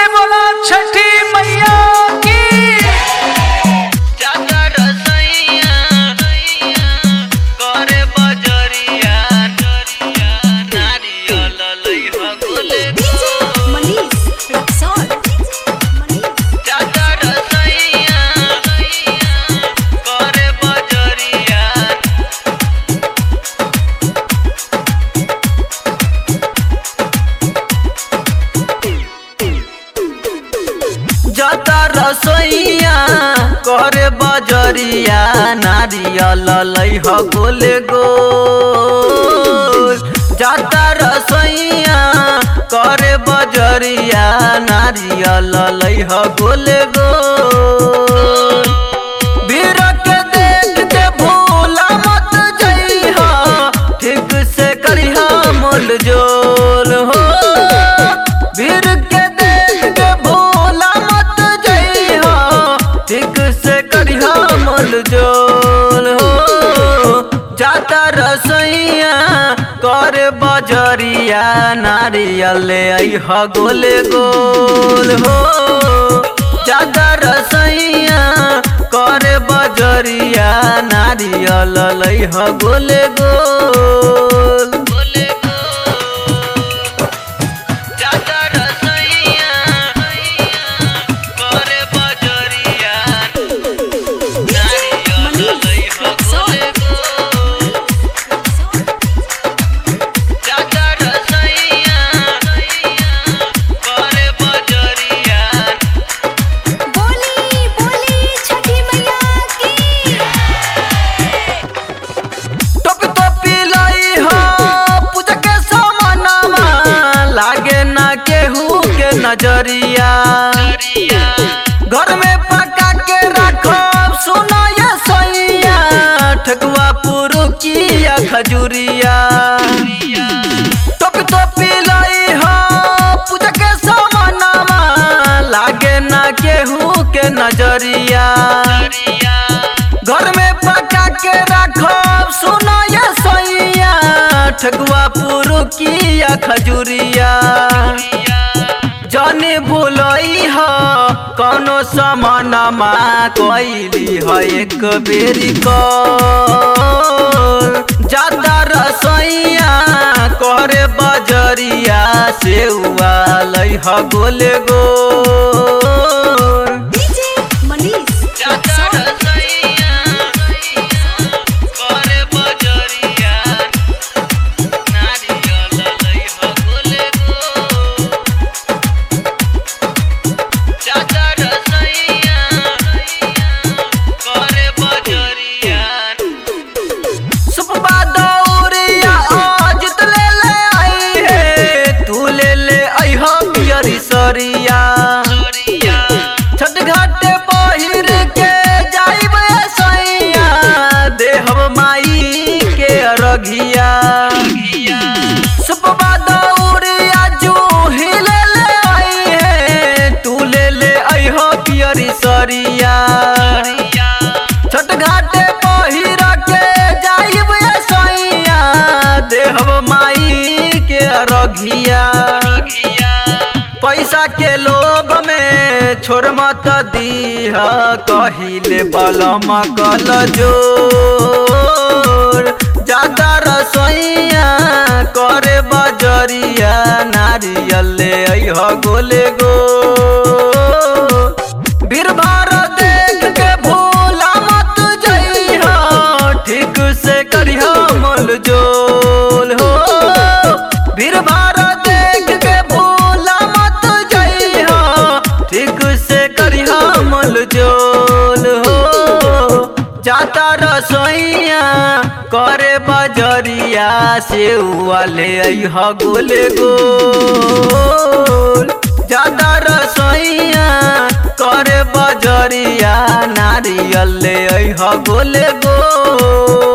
बोला छठी मैया की चादर सैया करे बजरिया नारियल लइहा गोले Manish, Rexall. Manish. चादर सैया करे बजरिया जता रसोइया करे बजरिया नारियल लइह गोले गोल जता रसोइया करे बजरिया नारियल लइह गोले गोल भीड़ के देख के भूला मत जइहा ठीक से करिहा मोल जोल हो भीड़ के देख के भूला मत जइहा ठीक से करिहा मोल जोल हो जाता रसोइया करे बजरिया नारियल अइह गोले गोल हो जाता रसोइया करे बजरिया नारियल लइह गोले गोल गोले जाता रसोइया करे बजरिया नारियल लइह गोले गोल जाता रसोइया करे बजरिया बोली बोली छठी मैया की टोपी टोपी लाई हो पूजा के सामानमा लागे ना केहू के नजरिया घर में पका के रखो सुनो ये सैया ठकुआ पुरुकिया खजुरिया टोपी टोपी लाई हो पूजा के सामानमा लागे ना केहू के नजरिया घर में पका के रखो सुनो ये सैया ठगुआ पुरुकिया खजुरिया जाने भूलई ह कौनो समानमा कैली ह एक बेरी कॉल जाता रसैया करे बजरिया सेउआ लई ह गोले गोल डीजे मनीष चादर Rexall. सैया करे बजरिया नारियल लइह गोले गोल चादर सैया करे बजरिया सुपबा दौरिया अजित ले ले आई है तू ले ले आई हो पियरी सरिया छठ घाटे पहिर के जाइब सैया देहब माई के अरघिया सुपबा दौरिया जूही ले ले आई है तू ले ले आई हो पियरी सरिया छठ घाटे पहिर के जाइब सैया देहब माई के अरघिया पैसा के लोभ में छोड़ मत दीह कहिले बलम कल जोर ज्यादा रसोइया करे बजरिया नारियल ले अइह गोले गो भीड़ भाड़ देख के भूला मत जइह ठीक से करिह मोल जोल हो भीड़ भाड़ देख के भूला मत जइह ठीक से करिह मोल जोल हो जाता रसोइया करे बजरिया सेउआ ले अइह गोले गोल जाता रसोइया करे बजरिया नारियल ले अइह गोले गोल